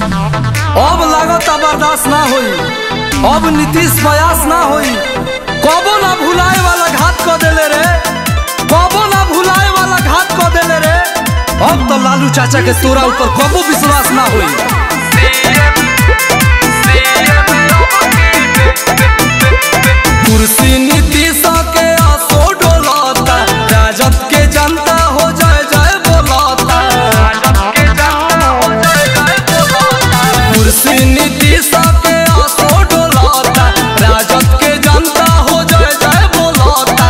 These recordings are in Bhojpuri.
अब लागत बर्दाश्त ना होई अब नीतीश प्रयास ना होई कबो ना भुलाए वाला घात क देले रे कबो ना भुलाए वाला घात क देले रे अब तो लालू चाचा के तोरा ऊपर कबो विश्वास ना होई कुर्सी नीतीश के आसो डोलता राजद के जनता हो जाए जाए बोलता कुर्सी नीतीश के आसो डोलता राजद के जनता हो जाए जाए बोलता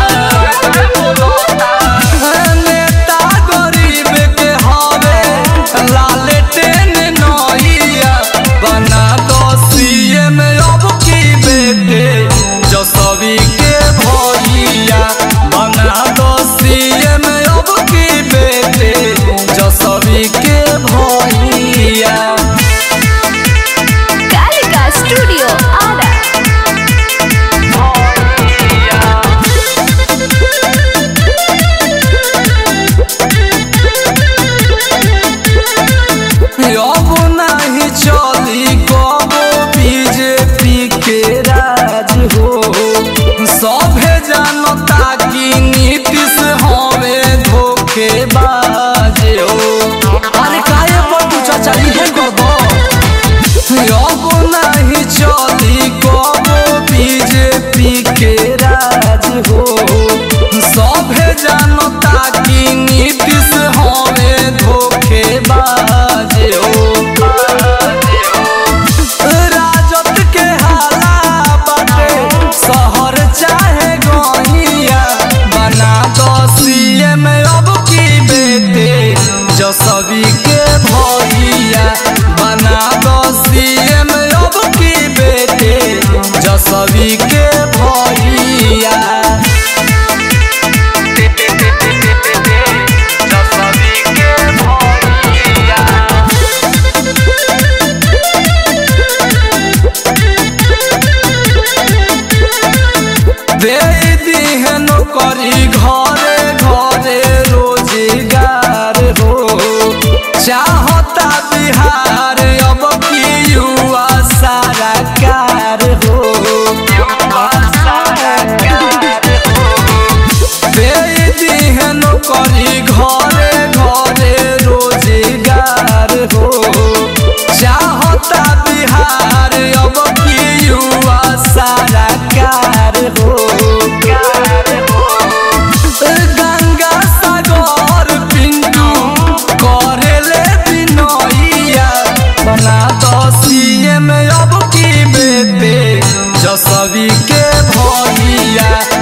नेता गरीब के हवे लालटेन नइया बना दो सीएम अब की बेटे जसवी के भैया बना दो सीएम अब की बेटे जसवी के भैया कालिका स्टूडियो आरा अब नहीं चली कबो बीजेपी के राज हो सभे जनता की नीतीश हवे धोखेबाज हो अरे काहे पटू चाचा इहे करबो अब नहीं चली कबो बीजेपी के राज हो सभे जनता की नीतीश हवे धोखेबाज हो राजत के हाला बाटे शहर चाहे गहिया बना दो सीएम अब की बेटे जसवी के भैया बना दो सीएम अब की बेटे जसवी के भैया जसवी के भैया दे दिहन करी घरे घरे रोजगार हो चाहता बिहार अब की युवा सारा कार हो दे दिहन करी घरे घरे रोजगार हो चाहता बिहार अब की युवा सारा कार हो गंगा सागर पिंटू करेले बिनैया बना दो सीएम अब की बेटे जसवी के भैया